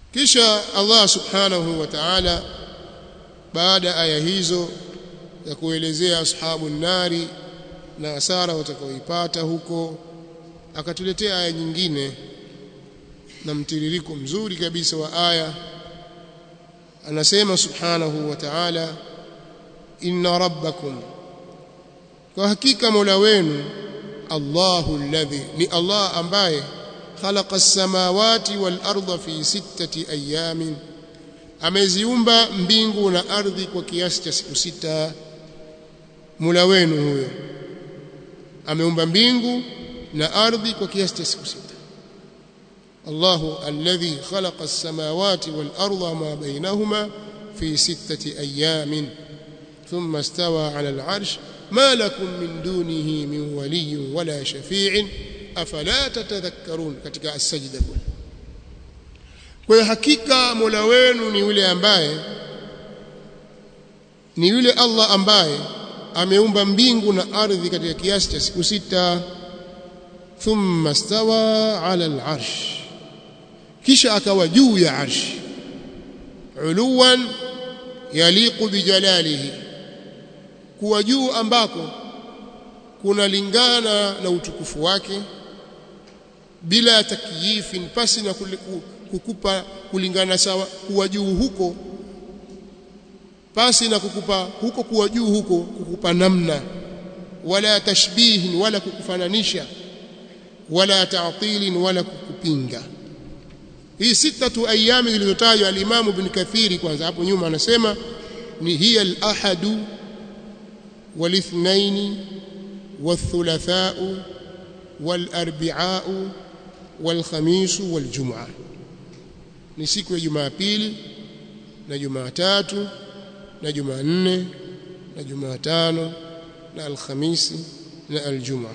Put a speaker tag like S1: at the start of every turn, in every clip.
S1: kisha Allah subhanahu wa ta'ala baada aya hizo ya kuelezea ashabu nari na hasara watakaoipata huko akatuletea aya nyingine na mtiririko mzuri kabisa wa aya anasema subhanahu wa ta'ala inna rabbakum kwa hakika mola wenu Allahu alladhi ni Allah ambaye khalaqa as-samawati wal arda fi sittati ayamin ameziumba mbingu na ardhi kwa kiasi cha siku sita mola wenu huyo ameumba mbingu na ardhi kwa kiasi cha siku sita الله الذي خلق السماوات والأرض ما بينهما في ستة أيام ثم استوى على العرش ما لكم من دونه من ولي ولا شفيع أفلا تتذكرون katika السجدة kwa hakika Mola wenu ni yule ambaye ni yule Allah ambaye ameumba mbingu na ardhi katika kiasi cha siku sita thumma stawa ala al-arsh kisha akawa juu ya arshi uluwan yaliqu bijalalihi kuwa juu ambako kunalingana na utukufu wake bila takyifin pasi na kukupa kulingana sawa kuwa juu huko pasi na kukupa huko kuwa juu huko kukupa namna wala tashbihin wala kukufananisha wala ta'tilin wala kukupinga hii sitatu ayami zilizotajwa al-Imam Ibn Kathiri kwanza hapo nyuma anasema ni hiya al-ahadu wal-ithnain wal-thulathau wal-arbi'au wal-khamis wal-jum'a ni siku ya Jumapili na Jumatatu na Jumanne na Jumatano na Alhamisi na Aljum'a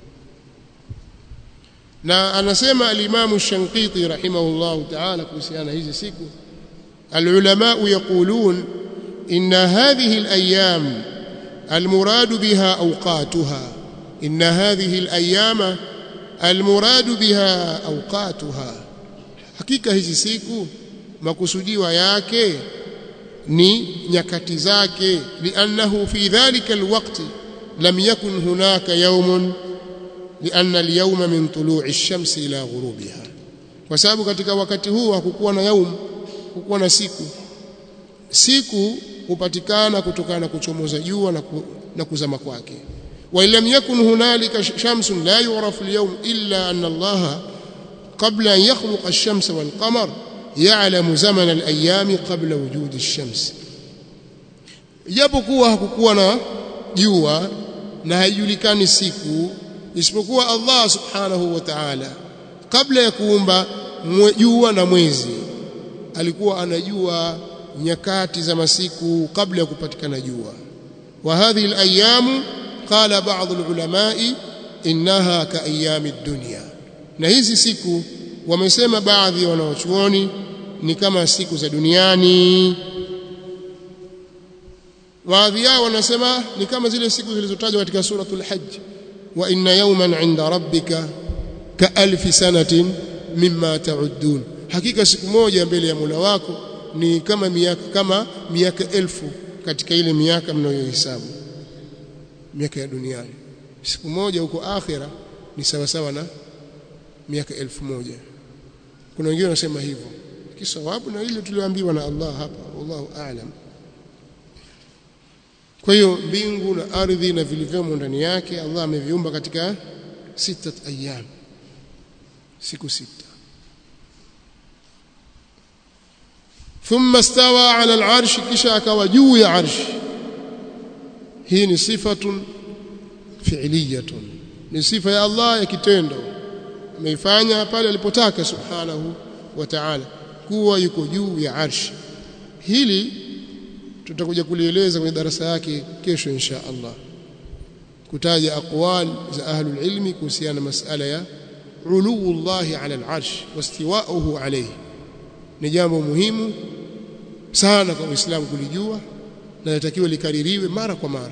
S1: na anasema al-Imam Shankiti rahimahullah ta'ala kuhusiana hizi siku al-ulama yaqulun inna hadhihi al-ayyam al-murad biha awqatuha inna hadhihi al-ayyama al-murad biha awqatuha hakika hizi siku makusudiwa yake ni nyakati zake li'annahu fi dhalika al-waqti lam yakun hunaka yawmun لأن اليوم من طلوع الشمس إلى غروبها kwa sababu katika wakati huu hakukuwa na yaum hakukuwa na siku siku hupatikana kutokana na kuchomoza jua na, ku, na kuzama kwake wa illam yakun hunalika shamsun la yu'rafu al-yawm illa anna Allah qabla an yakhluqa ash-shamsa wal-qamar ya'lamu zaman al-ayyam qabla wujud ash-shams japokuwa hakukuwa na jua na haijulikani siku isipokuwa Allah subhanahu wa ta'ala kabla ya kuumba jua na mwezi alikuwa anajua nyakati za masiku kabla ya kupatikana jua wa hadhihi al-ayyamu qala ba'd al-ulama'i innaha ka ayyami ad-dunya na hizi siku wamesema baadhi ya wanaochuoni ni kama siku za duniani baadhi yao wanasema ni kama zile siku zilizotajwa katika suratul hajj wa inna yawman 'inda rabbika ka alfi sanatin mimma ta'uddun hakika siku moja mbele ya Mola wako ni kama miaka kama miaka elfu katika ile miaka mnayohesabu miaka ya duniani siku moja huko akhira ni sawa sawa na miaka elfu moja kuna wengine wanasema hivyo kisawabu na ile tulioambiwa na Allah hapa wallahu a'lam kwa hiyo mbingu na ardhi na vilivyomo ndani yake Allah ameviumba katika sita ayyam siku sita thumma stawa ala al-arsh kisha akawa juu ya arsh hii ni sifatun fi'liyatun ni sifa ya Allah ya kitendo ameifanya pale alipotaka subhanahu wa ta'ala kuwa yuko juu ya arsh hili tutakuja kulieleza kwenye darasa yake kesho insha Allah kutaja aqwal za ahlul ilmi kuhusiana na masala ya uluu Allah ala al-arsh wastiwa'uhu alayhi ni jambo muhimu sana kwa Uislamu kulijua na natakiwa likaririwe mara kwa mara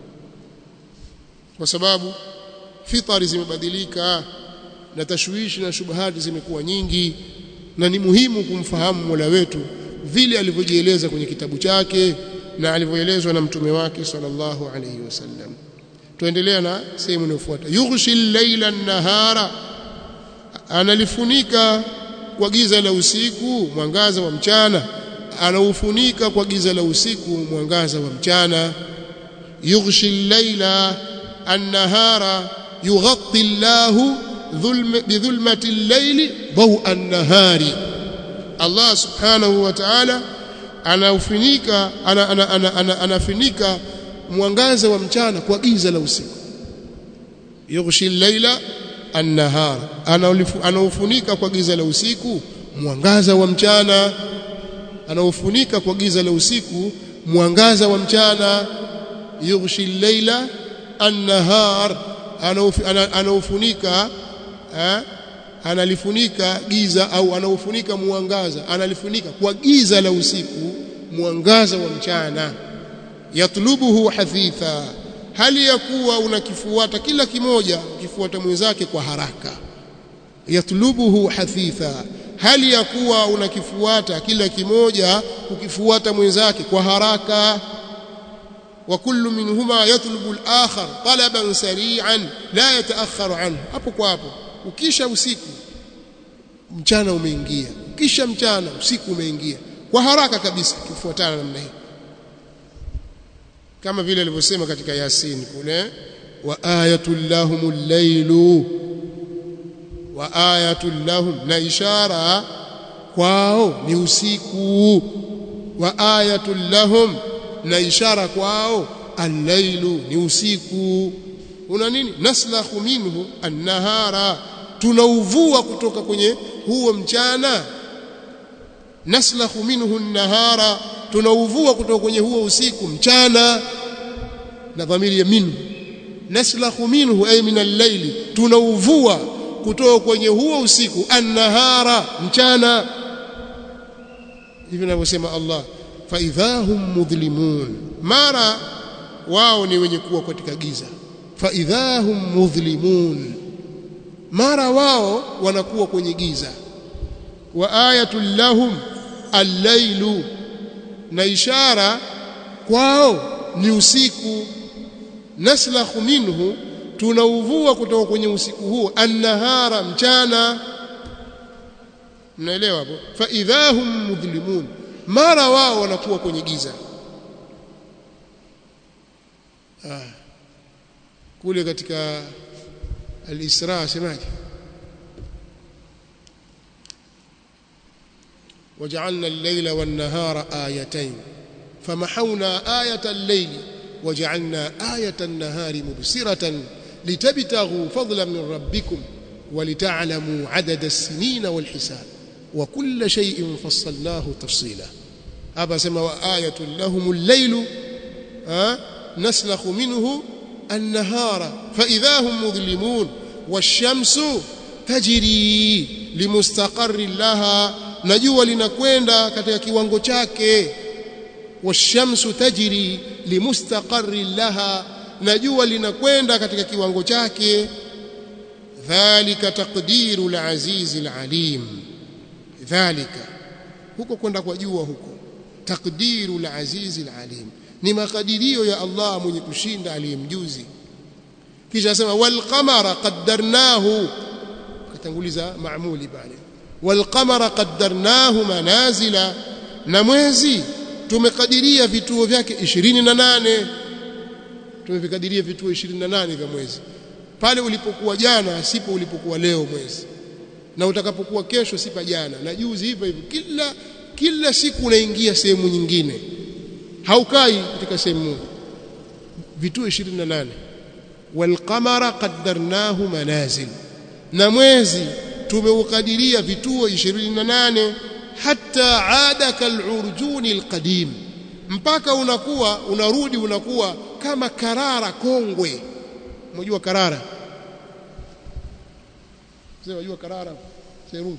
S1: kwa sababu fitari zimebadilika na tashwishi na shubahati zimekuwa nyingi na ni muhimu kumfahamu Mola wetu vile alivyojieleza kwenye kitabu chake na alivyoelezwa na mtume wake sallallahu alayhi wasallam tuendelea na sehemu inayofuata yughshi llaila nahara analifunika kwa giza la usiku mwangaza wa mchana anaufunika kwa giza la usiku mwangaza wa mchana yughshi llaila an-nahara yughatti Allahu bidhulmati al-layli dawa an-nahari Allah subhanahu wa ta'ala anaufunika ana, ana, ana, ana, anafunika mwangaza wa mchana kwa giza la usiku yughshi llaila an-nahar anaufunika kwa giza la usiku mwangaza wa mchana anaufunika kwa giza la usiku mwangaza wa mchana yughshi llaila an-nahar anaufunika analifunika giza au anaufunika mwangaza analifunika kwa giza la usiku mwangaza wa mchana yatlubuhu hafitha hali ya kuwa unakifuata kila kimoja ukifuata mwenzake kwa haraka yatlubuhu hafitha hali ya kuwa unakifuata kila kimoja ukifuata mwenzake kwa haraka wa kullu minhuma yatlubu al-akhar talaban sari'an la yataakharu anhu hapo kwa hapo ukisha usiku mchana umeingia ukisha mchana usiku umeingia kwa haraka kabisa kifuatana namna hii kama vile alivyosema katika Yasin kule wa ayatul lahumul lailu wa ayatul lahum na ishara kwao ni usiku wa ayatul lahum na ishara kwao al-lailu ni usiku una nini naslakhu minhu an-nahara tunauvua kutoka kwenye huo mchana naslakhu minhu an-nahara tunauvua kutoka kwenye huo usiku mchana na dhamiri ya minhu naslakhu minhu ay min al-layli tunauvua kutoka kwenye huo usiku an-nahara mchana hivi ninavyosema Allah fa idhahum mudhlimun mara wao ni wenye kuwa katika giza fa idhahum mudhlimun mara wao wanakuwa kwenye giza wa ayatul lahum al-lailu na ishara kwao ni usiku naslakhu minhu tunauvua kutoka kwenye usiku huo annahara mchana mnaelewa hapo fa idhahum mudhlimun mara wao wanakuwa kwenye giza ah. kule katika al-Isra semaje وجعلنا الليل والنهار آيتين فمحونا آية الليل وجعلنا آية النهار مبصرة لتبتغوا فضلا من ربكم ولتعلموا عدد السنين والحساب وكل شيء فصلناه تفصيلا أبا سما وآية لهم الليل أه؟ نسلخ منه النهار فإذا هم مظلمون والشمس تجري لمستقر لها najua linakwenda katika kiwango chake washamsu tajri limustaqarri laha najua linakwenda katika kiwango chake dhalika taqdiru alaziz alalim dhalika huko kwenda kwa jua huko taqdiru alaziz alalim ni makadirio ya Allah mwenye kushinda aliyemjuzi kisha asema wal qamara qaddarnahu katanguliza maamuli pale والقمر قدرناه منازل na mwezi tumekadiria vituo vyake 28 tumevikadiria vituo 28 vya mwezi pale ulipokuwa jana sipo ulipokuwa leo mwezi na utakapokuwa kesho sipa jana na juzi hivyo hivyo kila kila siku unaingia sehemu nyingine haukai katika sehemu moja vituo 28 walqamara qaddarnahu manazil na mwezi tumeukadiria vituo 28 hata ada kalurjuni alqadim mpaka unakuwa unarudi unakuwa kama karara kongwe unajua karara sasa unajua karara serungu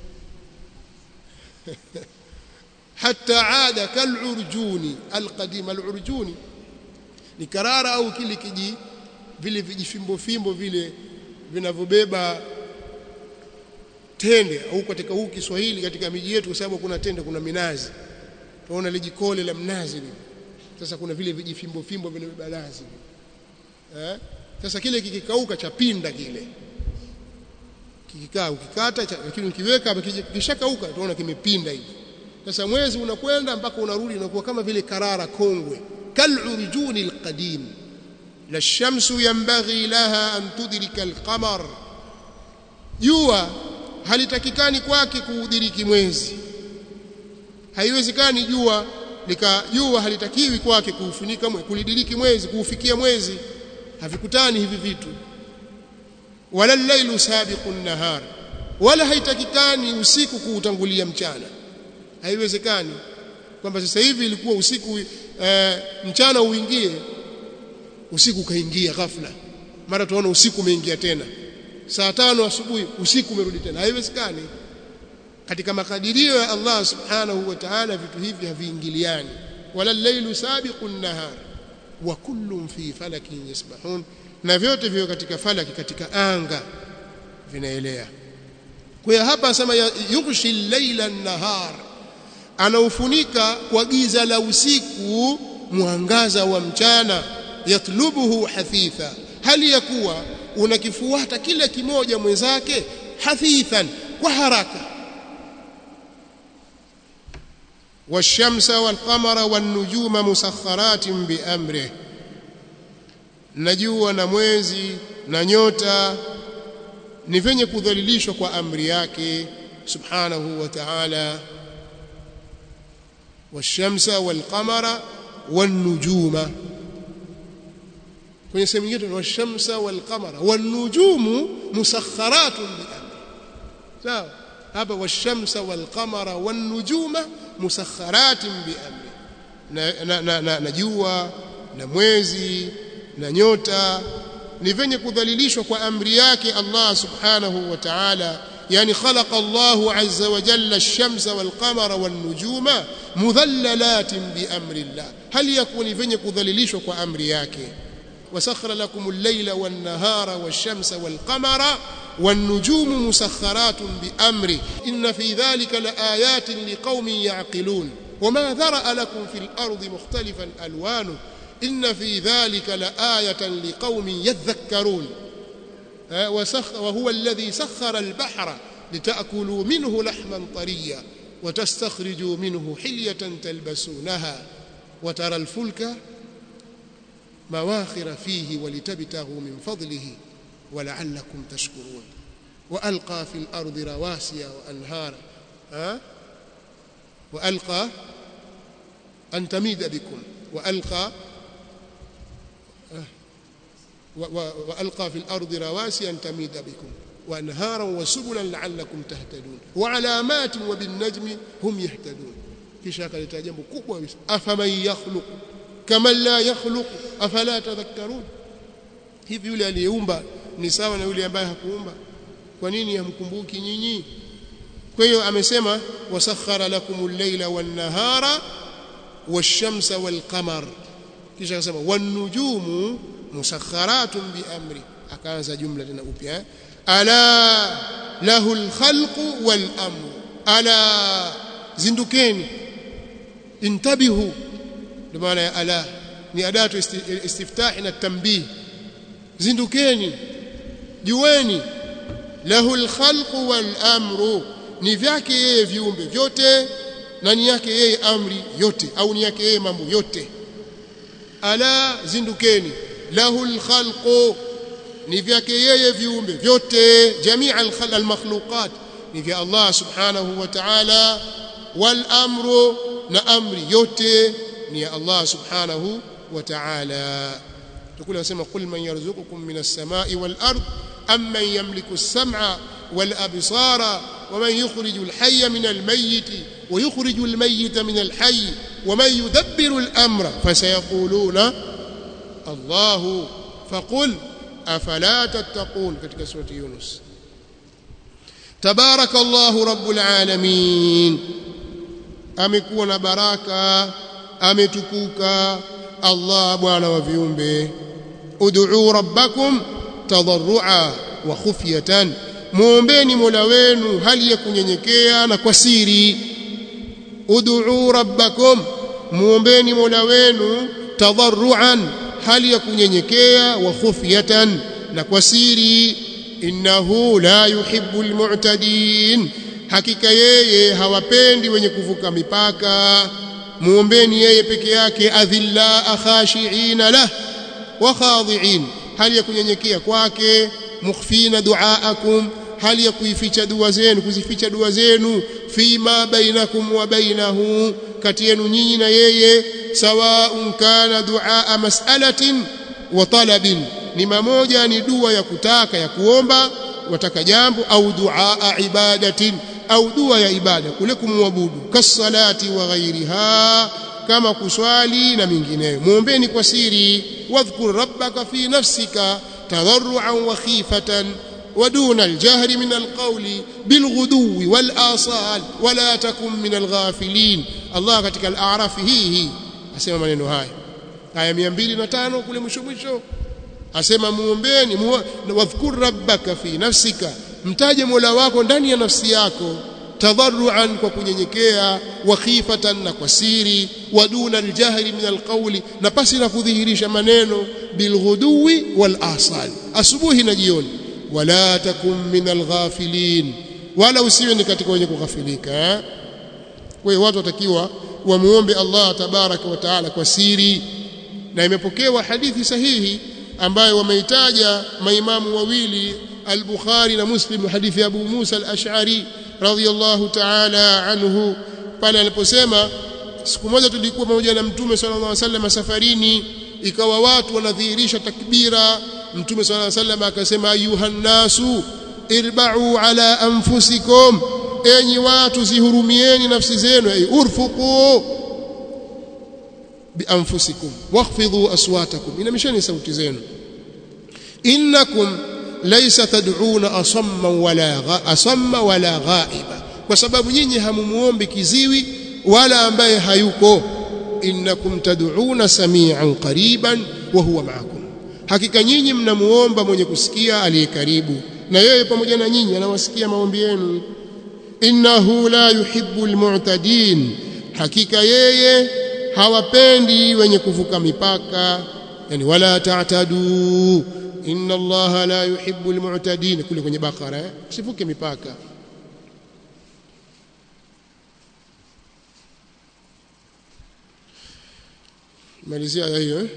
S1: hata ada kalurjuni alqadim alurjuni ni karara au kile kiji vile vijifimbo fimbo vile vinavyobeba tende au katika huu Kiswahili katika miji yetu kwa sababu kuna tende kuna minazi tunaona lijikole la mnazi lile sasa kuna vile vijifimbo fimbo vile balazi eh sasa kile kikikauka cha pinda kile kikikaa ukikata lakini ukiweka hapa kishakauka tunaona kimepinda hivi sasa mwezi unakwenda mpaka unarudi unakuwa kama vile karara kongwe kal'urjuni alqadim la shamsu yanbaghi laha an tudrika alqamar jua halitakikani kwake kuudiriki mwezi haiwezekani jua lika jua halitakiwi kwake kuufunika mwezi kulidiriki mwezi kuufikia mwezi havikutani hivi vitu wala al-lailu sabiqun nahar wala haitakikani usiku kuutangulia mchana haiwezekani kwamba sasa hivi ilikuwa usiku e, mchana uingie usiku kaingia ghafla mara tunaona usiku umeingia tena saa tano asubuhi usiku umerudi tena haiwezekani katika makadirio ya Allah subhanahu wa ta'ala vitu hivi haviingiliani wala al-lailu sabiqun nahar wa kullun fi falakin yasbahun na vyote vio katika falaki katika anga vinaelea kwa hiyo hapa asema yughshi al-laila an-nahar anaufunika kwa giza la usiku mwangaza wa mchana yatlubuhu hathitha hali ya kuwa unakifuata kila kimoja mwenzake hathithan kwa haraka والشمس والقمر والنجوم مسخرات بأمره najua na mwezi na nyota ni venye kudhalilishwa kwa amri yake subhanahu wa ta'ala washamsa walqamara wanujuma kwenye sehemu nyingine washamsa walqamara wanujumu musakharatun biamri sawa hapa washamsa walqamara wanujuma musakharatin biamri na na, na, na, na jua na mwezi na nyota ni venye kudhalilishwa kwa amri yake Allah subhanahu wa ta'ala yani khalaqa Allah azza wa jalla ash-shamsa wal-qamara wan-nujuma mudhallalatin bi amri Allah hali yakuni venye kudhalilishwa kwa amri yake wasakhara lakum al-layla wan-nahara wash-shamsa wal-qamara wan-nujumu musakharatun bi amri inna fi dhalika laayatin liqaumin ya'qilun وما ذرأ لكم في الأرض مختلفا ألوانه إن في ذلك لآية لقوم يذكرون وهو الذي سخر البحر لتأكلوا منه لحما طريا وتستخرجوا منه حلية تلبسونها وترى الفلك مواخر فيه ولتبتغوا من فضله ولعلكم تشكرون وألقى في الأرض رواسي وأنهارا وألقى أن تميد بكم وألقى وألقى في الأرض رواسي أن تميد بكم وأنهارا وسبلا لعلكم تهتدون وعلامات وبالنجم هم يهتدون kisha akaleta jambo kubwa afaman yakhluq kama la yakhluq afala tadhakkarun hivi yule aliyeumba ni sawa na yule ambaye hakuumba kwa nini hamkumbuki nyinyi kwa hiyo amesema wasakhara lakumul layla wan nahara wash-shamsa wal qamar kisha akasema wan nujumu musakharatun bi amri akaanza jumla tena upya ala lahul khalqu wal amru ala zindukeni intabihu ndio maana ya ala ni adatu istiftahi na tanbih zindukeni jueni lahul khalqu wal amru ni vyake yeye viumbe vyote na ni yake yeye amri yote au ni yake yeye mambo yote ala zindukeni lahul khalqu ni vyake yeye viumbe vyote jamia al makhluqat ni vya Allah subhanahu wa ta'ala wal amru na amri yote ni ya Allah subhanahu wa ta'ala tukule wasema qul man yarzuqukum minas samai wal ard amman yamliku as-sam'a wal absara ومن يخرج الحي من الميت ويخرج الميت من الحي ومن يدبر الأمر فسيقولون الله فقل أفلا تتقون katika سورة يونس تبارك الله رب العالمين amekuwa na baraka ametukuka Allah bwana wa viumbe ud'u rabbakum tadarrua wa khufyatan muombeni Mola wenu hali ya kunyenyekea na kwa siri ud'u rabbakum muombeni Mola wenu tadarruan hali ya kunyenyekea wa khufyatan na kwa siri innahu la yuhibbu almu'tadin hakika yeye hawapendi wenye kuvuka mipaka muombeni yeye peke yake adhilla khashi'ina lah wa khadi'in hali ya kunyenyekea kwake mukhfina duaakum hali ya kuificha dua zenu kuzificha dua zenu fima bainakum wa bainahu kati yenu nyinyi na yeye sawaun kana duaa mas'alatin wa talabin ni mamoja ni dua ya kutaka ya kuomba wataka jambo au duaa ibadatin au dua ya ibada kule kumwabudu kasalati wa ghairiha kama kuswali na mingineyo muombeni kwa siri wadhkur rabbaka fi nafsika tadarruan wa khifatan ودون الجهر من القول بالغدو والآصال ولا تكن من الغافلين الله katika al-a'raf hii hii asema maneno haya aya 205 kule mwisho mwisho asema muombeni wadhkur rabbaka fi nafsika mtaje Mola wako ndani ya nafsi yako tadarruan kwa kunyenyekea wa khifatan na kwa siri wa duna aljahri min alqawli na pasi na kudhihirisha maneno bilghuduwi wal asal asubuhi na jioni wala takum min alghafilin wala usiwe ni katika wenye kughafilika kwa hiyo watu watakiwa wamuombe Allah tabaraka wa taala kwa siri na imepokewa hadithi sahihi ambayo wameitaja maimamu wawili al-Bukhari na Muslim hadithi ya Abu Musa al-Ash'ari radhiyallahu ta'ala anhu pale aliposema siku moja tulikuwa pamoja na Mtume sallallahu alaihi wasallam safarini ikawa watu wanadhihirisha takbira Mtume sallallahu alaihi wasallam akasema ayuhan nasu irba'u ala anfusikum enyi watu zihurumieni nafsi zenu ay urfuqu bianfusikum wakhfidhu aswatakum inamisheni sauti zenu innakum laysa tad'una asamma wala asamma wala ghaiba kwa sababu nyinyi hamumuombi kiziwi wala ambaye hayuko innakum tad'una samian qariban wa huwa ma'akum hakika nyinyi mnamuomba mwenye kusikia aliye karibu na yeye pamoja na nyinyi anawasikia maombi yenu innahu la yuhibbu almu'tadin hakika yeye hawapendi wenye kuvuka mipaka yani wala ta'tadu inna allaha la yuhibbu almu'tadin kule kwenye bakara eh? usivuke mipaka malizia aya hiyo eh?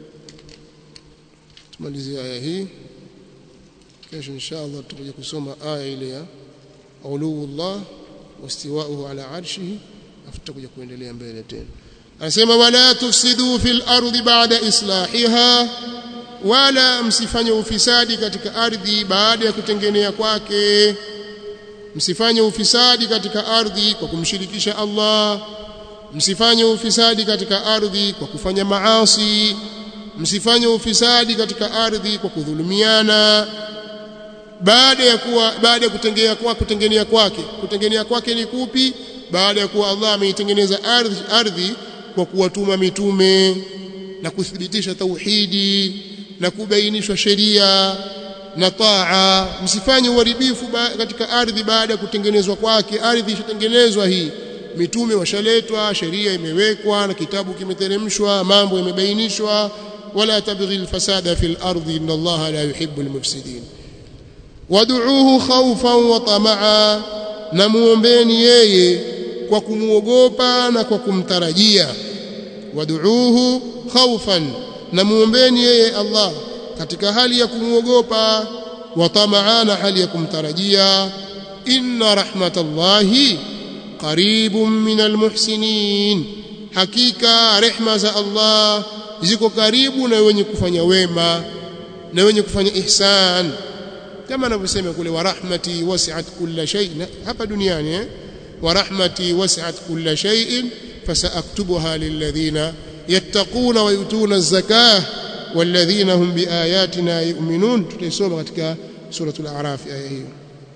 S1: tumalizia aya hii kesho inshallah tutakuja kusoma aya ile ya uluullah wastiwa'uhu ala arshihi afu tutakuja kuendelea mbele tena anasema wala tufsidu fil ardi ba'da islahiha wala msifanye ufisadi katika ardhi baada ya kutengenea kwake msifanye ufisadi katika ardhi kwa kumshirikisha Allah msifanye ufisadi katika ardhi kwa kufanya maasi msifanye ufisadi katika ardhi kwa kudhulumiana baada ya kuwa baada ya kutengea kwa kutengenea kwake kutengenea kwake ni kupi baada ya kuwa Allah ameitengeneza ardhi ardhi kwa kuwatuma mitume na kuthibitisha tauhidi na kubainishwa sheria na taa msifanye uharibifu katika ardhi baada ya kutengenezwa kwake ardhi ishatengenezwa hii mitume washaletwa sheria imewekwa na kitabu kimeteremshwa mambo yamebainishwa wala tabghi alfasada fil ardi inna allaha la yuhibbu almufsidin wad'uuhu khawfan wa tamaa na muombeni yeye kwa kumuogopa na kwa kumtarajia wad'uuhu khawfan na muombeni yeye Allah katika hali ya kumuogopa wa tamaa na hali ya kumtarajia inna rahmatallahi qaribun minal muhsinin hakika rehma za Allah ziko karibu na wenye kufanya wema na wenye kufanya ihsan kama anavyosema kule wa rahmati wasi'at kulla shay hapa duniani eh wa rahmati wasi'at kulla shay'in fasaaktubuha lilladhina yattaquna wa yutuna az-zakah walladhina hum biayatina yu'minun tutaisoma katika suratul a'raf aya hiyo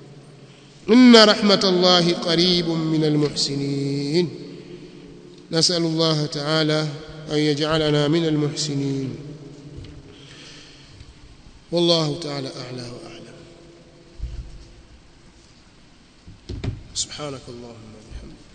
S1: inna rahmatallahi qaribun minal muhsinin نسأل الله تعالى أن يجعلنا من المحسنين والله تعالى أعلى وأعلم subhanakallahumma bihamdika